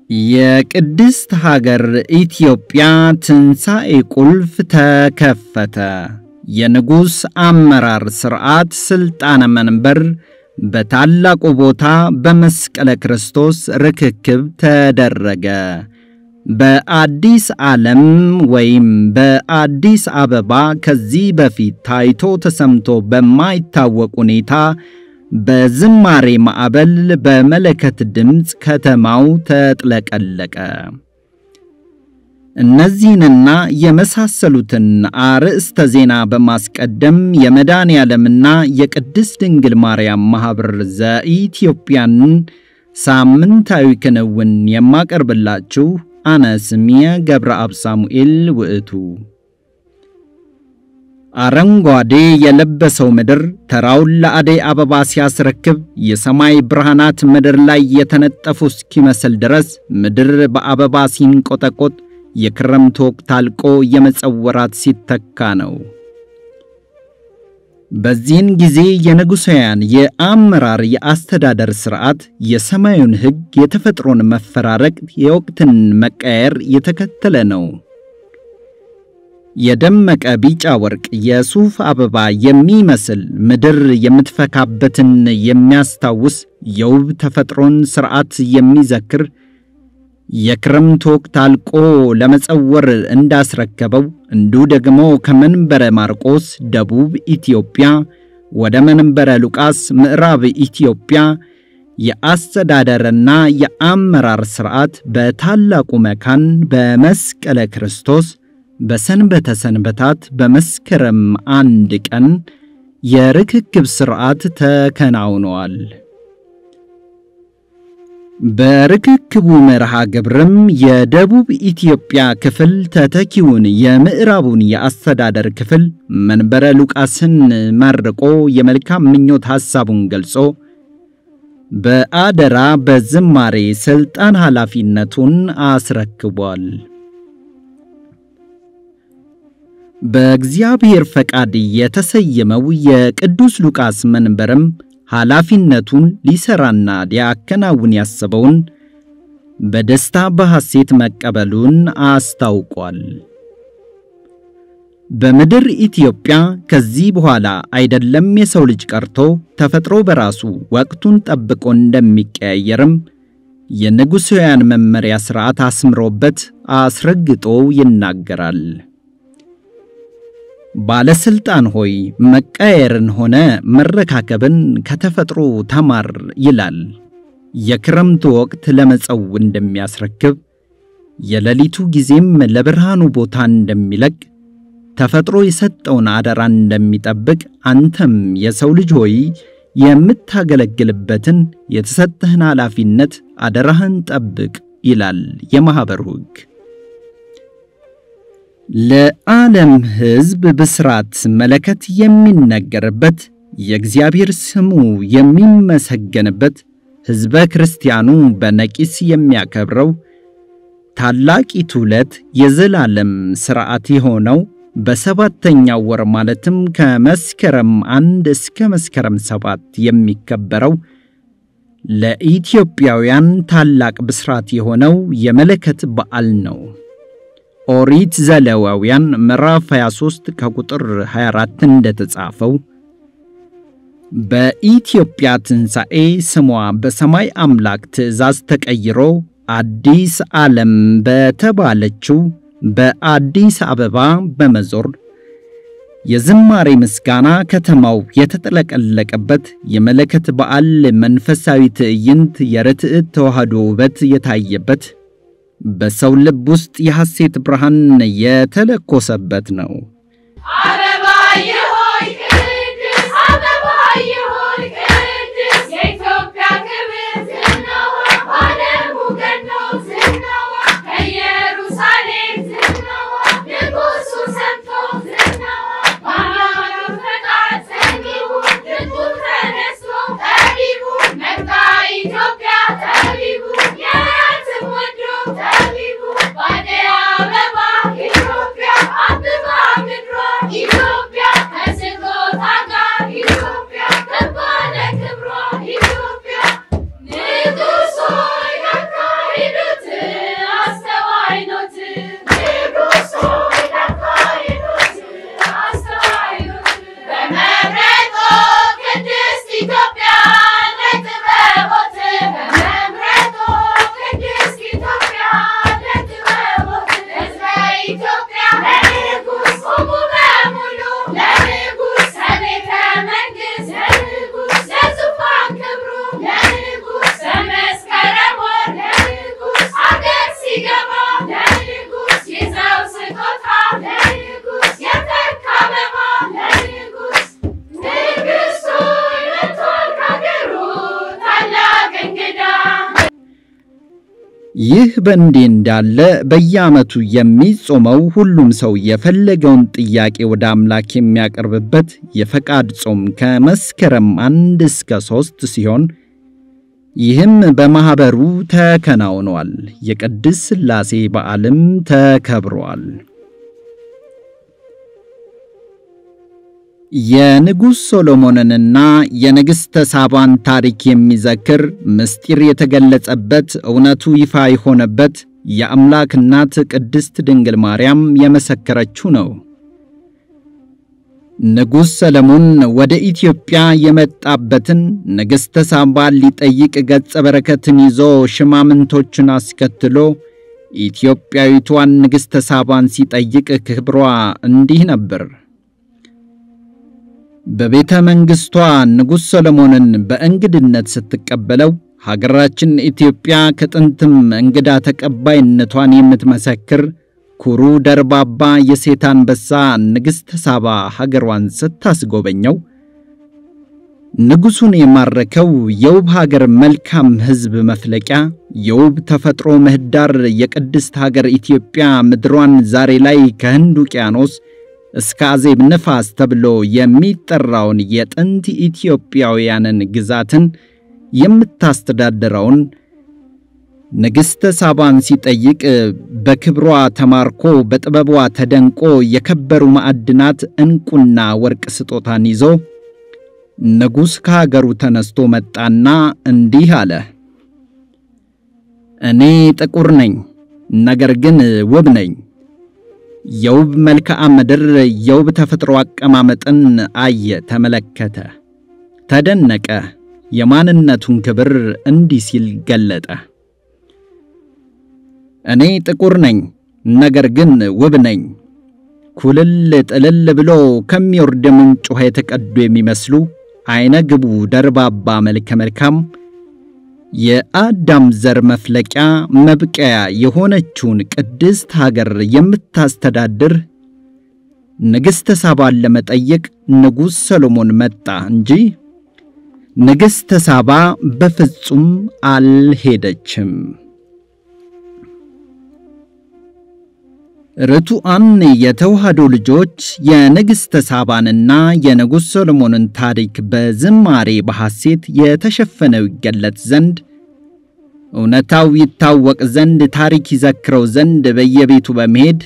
የቅድስት ሀገር ኢትዮጵያ ትንሣኤ ቁልፍ ተከፈተ። የንጉሥ አመራር ሥርዓት ሥልጣነ መንበር በታላቁ ቦታ በመስቀለ ክርስቶስ ርክክብ ተደረገ። በአዲስ ዓለም ወይም በአዲስ አበባ ከዚህ በፊት ታይቶ ተሰምቶ በማይታወቅ ሁኔታ በዝማሬ ማዕበል በመለከት ድምፅ ከተማው ተጥለቀለቀ። እነዚህንና የመሳሰሉትን አርዕስተ ዜና በማስቀደም የመድኃኔ ዓለምና የቅድስት ድንግል ማርያም ማኅበር ዘኢትዮጵያን ሳምንታዊ ክንውን የማቀርብላችሁ አነ ስምየ ገብረአብ ሳሙኤል ውእቱ። አረንጓዴ የለበሰው ምድር ተራውን ለአደይ አበባ ሲያስረክብ የሰማይ ብርሃናት ምድር ላይ የተነጠፉ እስኪመስል ድረስ ምድር በአበባ ሲንቆጠቆጥ የክረምት ወቅት አልቆ የመጸወራት ሲተካ ነው። በዚህን ጊዜ የንጉሣውያን የአመራር የአስተዳደር ሥርዓት የሰማዩን ሕግ፣ የተፈጥሮን መፈራረቅ፣ የወቅትን መቀየር የተከተለ ነው። የደመቀ ቢጫ ወርቅ የሱፍ አበባ የሚመስል ምድር የምትፈካበትን የሚያስታውስ የውብ ተፈጥሮን ሥርዓት የሚዘክር የክረምት ወቅት አልቆ ለመጸወር እንዳስረከበው እንዲሁ ደግሞ ከመንበረ ማርቆስ ደቡብ ኢትዮጵያ ወደ መንበረ ሉቃስ ምዕራብ ኢትዮጵያ የአስተዳደርና የአመራር ሥርዓት በታላቁ መካን በመስቀለ ክርስቶስ በሰንበተ ሰንበታት በመስከረም አንድ ቀን የርክክብ ሥርዓት ተከናውነዋል። በርክክቡ መርሃ ግብርም የደቡብ ኢትዮጵያ ክፍል ተተኪውን የምዕራቡን የአስተዳደር ክፍል መንበረ ሉቃስን መርቆ የመልካም ምኞት ሐሳቡን ገልጾ በአደራ በዝማሬ ሥልጣን ኃላፊነቱን አስረክቧል። በእግዚአብሔር ፈቃድ የተሰየመው የቅዱስ ሉቃስ መንበርም ኃላፊነቱን ሊሰራና ሊያከናውን ያሰበውን በደስታ በሐሴት መቀበሉን አስታውቋል። በምድር ኢትዮጵያ ከዚህ በኋላ አይደለም የሰው ልጅ ቀርቶ ተፈጥሮ በራሱ ወቅቱን ጠብቆ እንደሚቀያየርም የንጉሣውያን መመሪያ ሥርዓት አስምሮበት አስረግጦ ይናገራል። ባለስልጣን ሆይ መቀየርን ሆነ መረካከብን ከተፈጥሮ ተማር ይላል። የክረምቱ ወቅት ለመጸው እንደሚያስረክብ የሌሊቱ ጊዜም ለብርሃኑ ቦታ እንደሚለቅ ተፈጥሮ የሰጠውን አደራ እንደሚጠብቅ አንተም የሰው ልጅ ሆይ የምታገለግልበትን የተሰጠህን ኃላፊነት አደራህን ጠብቅ ይላል የማኅበሩ ሕግ። ለዓለም ሕዝብ ብስራት መለከት የሚነገርበት የእግዚአብሔር ስሙ የሚመሰገንበት ሕዝበ ክርስቲያኑ በነቂስ የሚያከብረው ታላቂቱ ዕለት የዘላለም ሥርዓት የሆነው በሰባተኛው ወር ማለትም ከመስከረም አንድ እስከ መስከረም ሰባት የሚከበረው ለኢትዮጵያውያን ታላቅ ብስራት የሆነው የመለከት በዓል ነው። ኦሪት ዘሌዋውያን ምዕራፍ 23 ከቁጥር 24 እንደተጻፈው በኢትዮጵያ ትንሣኤ ስሟ በሰማይ አምላክ ትእዛዝ ተቀይሮ አዲስ ዓለም በተባለችው በአዲስ አበባ በመዞር የዝማሬ ምስጋና ከተማው የተጠለቀለቀበት የመለከት በዓል መንፈሳዊ ትዕይንት የርትዕት ተዋህዶ ውበት የታየበት በሰው ልብ ውስጥ የሐሴት ብርሃን የተለኮሰበት ነው። ኢትዮጵያ ይህ በእንዲህ እንዳለ በየዓመቱ የሚጾመው ሁሉም ሰው የፈለገውን ጥያቄ ወደ አምላክ የሚያቀርብበት የፈቃድ ጾም ከመስከረም አንድ እስከ ሦስት ሲሆን ይህም በማኅበሩ ተከናውኗል። የቅድስት ሥላሴ በዓልም ተከብሯል። የንጉሥ ሶሎሞንንና የንግሥተ ሳባን ታሪክ የሚዘክር ምስጢር የተገለጸበት እውነቱ ይፋ የሆነበት የአምላክ እናት ቅድስት ድንግል ማርያም የመሰከረችው ነው። ንጉሥ ሰለሞን ወደ ኢትዮጵያ የመጣበትን ንግሥተ ሳባን ሊጠይቅ ገጸ በረከትን ይዞ ሽማምንቶችን አስከትሎ ኢትዮጵያዊቷን ንግሥተ ሳባን ሲጠይቅ ክብሯ እንዲህ ነበር። በቤተ መንግሥቷ ንጉሥ ሰሎሞንን በእንግድነት ስትቀበለው ሀገራችን ኢትዮጵያ ከጥንትም እንግዳ ተቀባይነቷን የምትመሰክር ኩሩ ደርባባ የሴት አንበሳ ንግሥተ ሳባ ሀገሯን ስታስጎበኘው ንጉሡን የማረከው የውብ ሀገር መልካም ሕዝብ መፍለቂያ የውብ ተፈጥሮ ምህዳር የቅድስት ሀገር ኢትዮጵያ ምድሯን ዛሬ ላይ ከህንድ ውቅያኖስ እስከ አዜብ ነፋስ ተብሎ የሚጠራውን የጥንት ኢትዮጵያውያንን ግዛትን የምታስተዳድረውን ንግሥተ ሳባን ሲጠይቅ በክብሯ ተማርኮ በጥበቧ ተደንቆ የከበሩ ማዕድናት ዕንቁና ወርቅ ስጦታን ይዞ ንጉሥ ከሀገሩ ተነስቶ መጣና እንዲህ አለ። እኔ ጥቁር ነኝ፣ ነገር ግን ውብ ነኝ። የውብ መልክዓ ምድር የውብ ተፈጥሮ አቀማመጥን አየ፣ ተመለከተ፣ ተደነቀ። የማንነቱን ክብር እንዲህ ሲል ገለጠ። እኔ ጥቁር ነኝ፣ ነገር ግን ውብ ነኝ። ኩልል ጥልል ብሎ ከሚወርድ ምንጭ ውሃ የተቀዱ የሚመስሉ አይነ ግቡ ደርባባ መልከ መልካም የአዳም ዘር መፍለቂያ መብቀያ የሆነችውን ቅድስት ሀገር የምታስተዳድር ንግሥተ ሳባን ለመጠየቅ ንጉሥ ሰሎሞን መጣ እንጂ ንግሥተ ሳባ በፍጹም አልሄደችም። ርቱዓን የተዋህዶ ልጆች የንግሥተ ሳባንና የንጉሥ ሰሎሞንን ታሪክ በዝማሬ በሐሴት የተሸፈነው ይገለጥ ዘንድ እውነታው ይታወቅ ዘንድ ታሪክ ይዘክረው ዘንድ በየቤቱ በመሄድ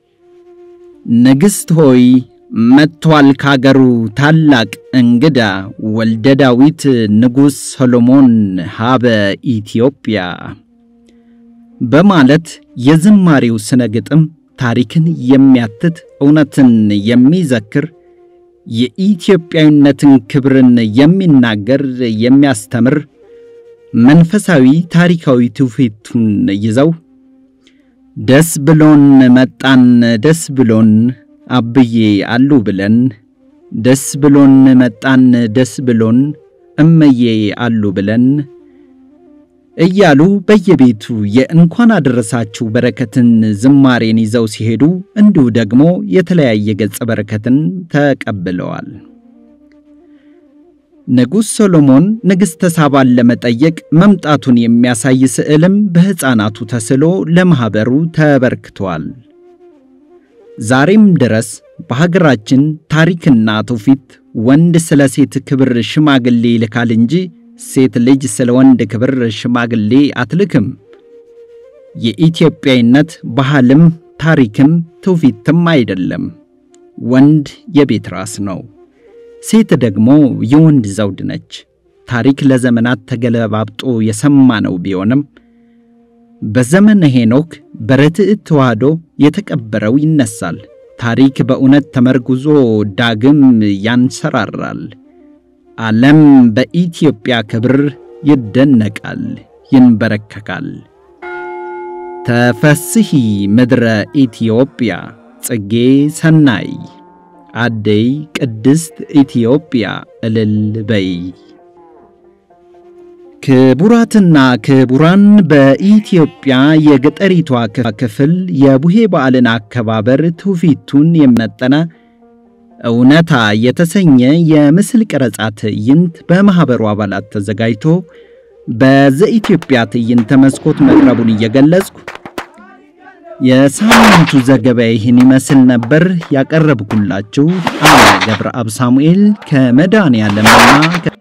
ንግሥት ሆይ መጥቷል ካገሩ ታላቅ እንግዳ ወልደ ዳዊት ንጉሥ ሰሎሞን ሀበ ኢትዮጵያ በማለት የዝማሬው ስነ ግጥም ታሪክን የሚያትት እውነትን የሚዘክር የኢትዮጵያዊነትን ክብርን የሚናገር የሚያስተምር መንፈሳዊ ታሪካዊ ትውፊቱን ይዘው ደስ ብሎን መጣን ደስ ብሎን አብዬ አሉ ብለን ደስ ብሎን መጣን ደስ ብሎን እመዬ አሉ ብለን እያሉ በየቤቱ የእንኳን አደረሳችሁ በረከትን ዝማሬን ይዘው ሲሄዱ እንዲሁ ደግሞ የተለያየ ገጸ በረከትን ተቀብለዋል። ንጉሥ ሰሎሞን ንግሥተ ሳባን ለመጠየቅ መምጣቱን የሚያሳይ ስዕልም በሕፃናቱ ተስሎ ለማኅበሩ ተበርክቷል። ዛሬም ድረስ በሀገራችን ታሪክና ትውፊት ወንድ ስለ ሴት ክብር ሽማግሌ ይልካል እንጂ ሴት ልጅ ስለ ወንድ ክብር ሽማግሌ አትልክም። የኢትዮጵያዊነት ባህልም ታሪክም ትውፊትም አይደለም። ወንድ የቤት ራስ ነው፣ ሴት ደግሞ የወንድ ዘውድ ነች። ታሪክ ለዘመናት ተገለባብጦ የሰማነው ቢሆንም በዘመነ ሄኖክ በርትዕት ተዋህዶ የተቀበረው ይነሳል። ታሪክ በእውነት ተመርጉዞ ዳግም ያንሰራራል። ዓለም በኢትዮጵያ ክብር ይደነቃል፣ ይንበረከካል። ተፈስሒ ምድረ ኢትዮጵያ ጽጌ ሰናይ አደይ ቅድስት ኢትዮጵያ እልል በይ። ክቡራትና ክቡራን በኢትዮጵያ የገጠሪቷ ክፍል የቡሄ በዓልን አከባበር ትውፊቱን የመጠነ እውነታ የተሰኘ የምስል ቀረጻ ትዕይንት በማኅበሩ አባላት ተዘጋጅቶ በዘኢትዮጵያ ትዕይንተ መስኮት መቅረቡን እየገለጽኩ የሳምንቱ ዘገባ ይህን ይመስል ነበር። ያቀረብኩላችሁ አለ ገብረአብ ሳሙኤል ከመድኃኔዓለምና